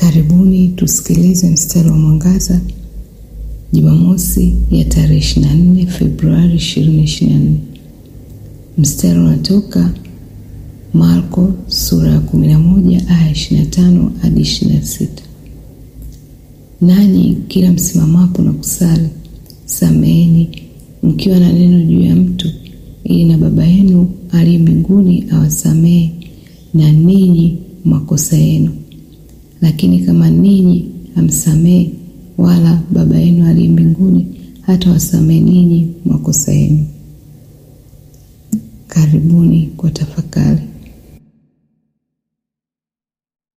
Karibuni tusikilize mstari wa mwangaza Jumamosi ya tarehe 24 Februari 2024. Mstari unatoka Marko sura ya 11 aya 25 hadi 26. Nanyi kila msimamapo na kusali, sameheni mkiwa na neno juu ya mtu, ili na Baba yenu aliye mbinguni awasamehe na ninyi makosa yenu. Lakini kama ninyi hamsamehe, wala Baba yenu aliye mbinguni hata wasamehe ninyi makosa yenu. Karibuni kwa tafakari.